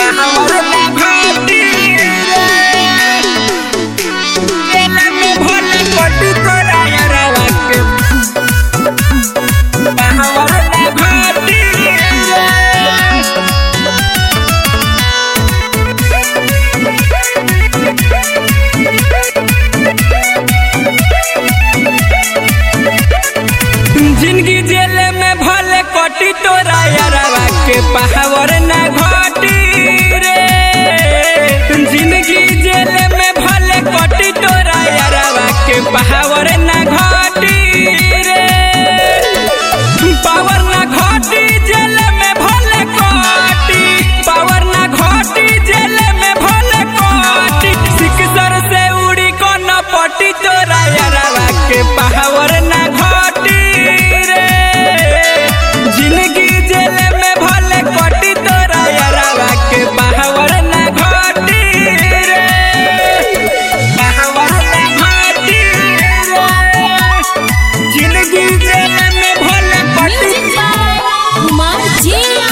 जिंदगी जेल में भले कटी तोरा यारवा के पहावर ना घटी रे जिंदगी जेल में भले कटी तोरा यारवा के पहावर ना घटी रे पावर ना घटी जेल में भले कटी पावर ना घटी जेल में भले कटी सिकसर से उड़ी को न पटी तोरा यारवा के पहावर ना घटी रे जिंदगी जेल में भले कटी तोरा यारवा के पहावर ना घटी रे पहावर ना घटी रे जिंदगी जेल में भले कटी म्यूजिक बाय कुमार जिया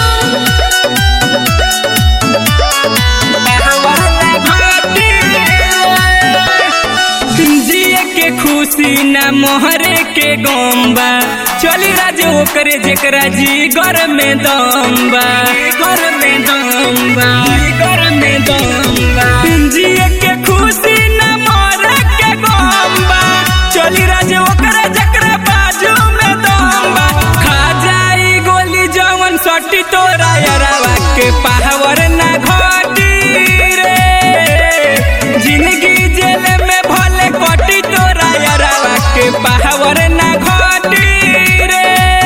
जिए के खुशी न मोहरे के गम्बा चली राज ओकरे जेकरा जी घर में दम्बा घर में दम्बा घर में दम्बा जिए के खुशी न मोहरे के गम्बा चली राज ओकरे जेकरा बाजू में दम्बा खा जाई गोली जवन सटी तोरा यारावा के पावर ना घटी रे जिंदगी जेल में भले कटी तोरा यारावा के पावर ना घटी रे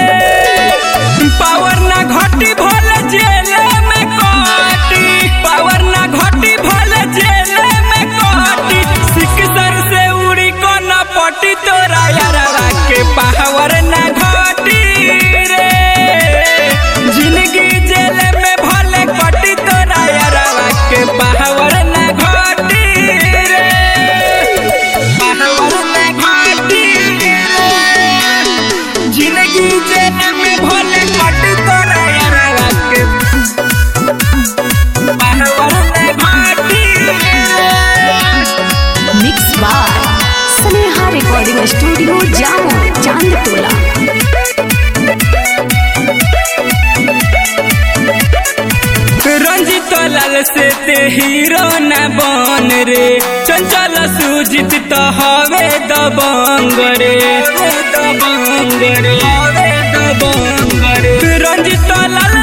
पावर ना घटी भले जेल में कटी पावर ना घटी भले जेल में कटी सिकसर से उड़ी को न पटी तोरा यारावा के पावर ना घटी रे जिंदगी जेल में भले कटी तोरा यारावा के पावर ना घटी रे पावर ना घटी रे जिंदगी जेल में भले कटी तोरा यारावा के पावर ना घटी रे mix by Sneha recording studio Jamo Chandtola Ranjit लाल से ते हीरो न बन रे चंचल सुजित तो हवे दबंग रे दबंग रे हवे दबंग रे रंजित लाल